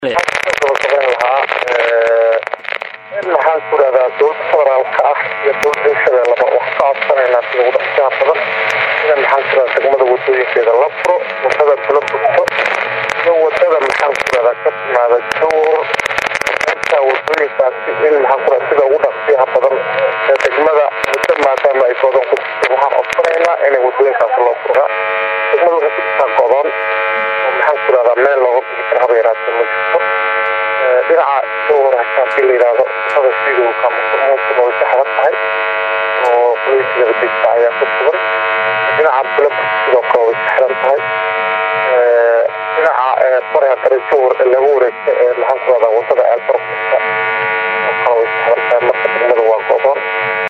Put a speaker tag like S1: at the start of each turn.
S1: lahaa in maxaan ku rahdaa dowlada federaalka ah iyo dowlada hirshabeellaba wax ka codsanaynaa sida ugu dhaqsaha badan ina maxaan ku rahdaa degmada wadooyinkeeda la furo wadada kula bugto iyo wadada maxaan ku rahdaa ka timaada jawr intaa wadooyinkaasi in maxaan ku rahdaa sida ugu dhaqsiyaha badan ee degmada muddo maadaama ay godan ku jirto waxaan codsanaynaa inay wadooyinkaasi loo furaa degmada waxay ku jirtaa godan oo maxaan ku rahdaa meel looga bixi kara haba yaraatee ma jirto dhinaca jawr haddii la yidhaahdo wadada sidowka musuqmaasuqa way saxda tahay oo qoyska nabadgeysta ayaa ku sugan dhinaca bulabka sidoo kale way saxdan tahay dhinaca bariga kale jawr lagu wareegta ee maxaan ku rahdaa wadada eelbar